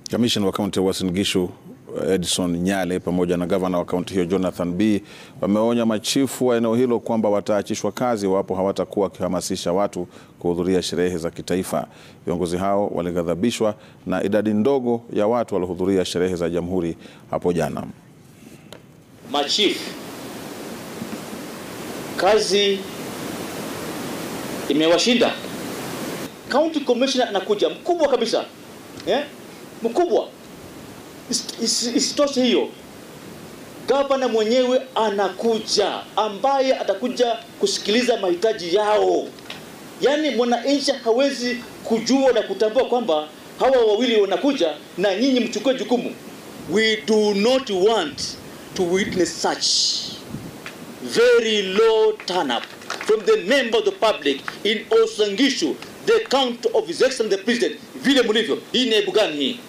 Kamishna wa kaunti ya Uasin Gishu Edson Nyale pamoja na gavana wa kaunti hiyo Jonathan B wameonya machifu wa eneo hilo kwamba wataachishwa kazi iwapo hawatakuwa wakihamasisha watu kuhudhuria sherehe za kitaifa. Viongozi hao walighadhabishwa na idadi ndogo ya watu waliohudhuria sherehe za Jamhuri hapo jana. Machifu kazi imewashinda. County commissioner anakuja mkubwa kabisa eh? Mkubwa isitoshe hiyo, gavana mwenyewe anakuja, ambaye atakuja kusikiliza mahitaji yao. Yaani mwananchi hawezi kujua na kutambua kwamba hawa wawili wanakuja na nyinyi mchukue jukumu. We do not want to witness such very low turn up from the member of the public in Uasin Gishu, the county of His Excellency the President. Vile mlivyo, hii ni aibu gani hii?